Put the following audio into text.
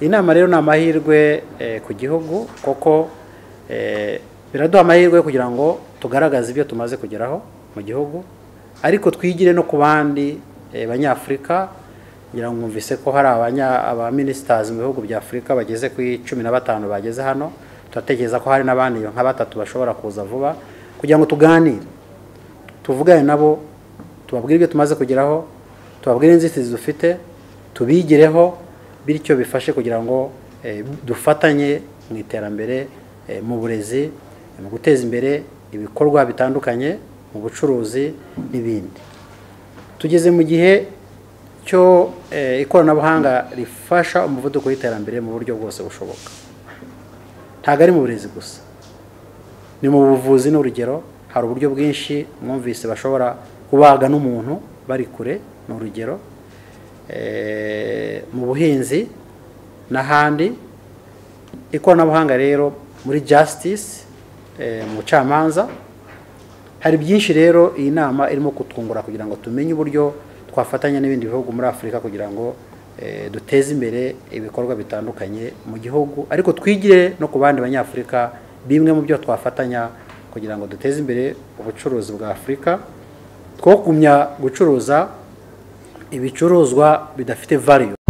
iyi nama rero ni amahirwe ku gihugu kuko biraduha amahirwe kugira ngo tugaragaze ibyo tumaze kugeraho mu gihugu ariko twigire no ku bandi banyafurika ngira ngo mwumvise ko hari abaminisitazi mu bihugu bya afurika bageze ku cumi na batanu bageze hano turatekereza ko hari n'abandi nka batatu bashobora kuza vuba kugira ngo tuganire tuvugane nabo tubabwire ibyo tumaze kugeraho tubabwire inzitizi dufite tubigireho bityo bifashe kugira ngo dufatanye mu iterambere mu burezi mu guteza imbere ibikorwa bitandukanye mu bucuruzi n'ibindi tugeze mu gihe cyo ikoranabuhanga rifasha umuvuduko w'iterambere mu buryo bwose bushoboka ntabwo ari mu burezi gusa ni mu buvuzi n'urugero hari uburyo bwinshi mwumvise bashobora kubaga n'umuntu bari kure ni urugero mu buhinzi n'ahandi ikoranabuhanga rero muri justice mu bucamanza hari byinshi rero iyi nama irimo kutwungura kugira ngo tumenye uburyo twafatanya n'ibindi bihugu muri afurika kugira ngo duteze imbere ibikorwa bitandukanye mu gihugu ariko twigire no ku bandi banyafurika bimwe mu byo twafatanya kugira ngo duteze imbere ubucuruzi bwa afurika twogumya gucuruza ibicuruzwa bidafite variyo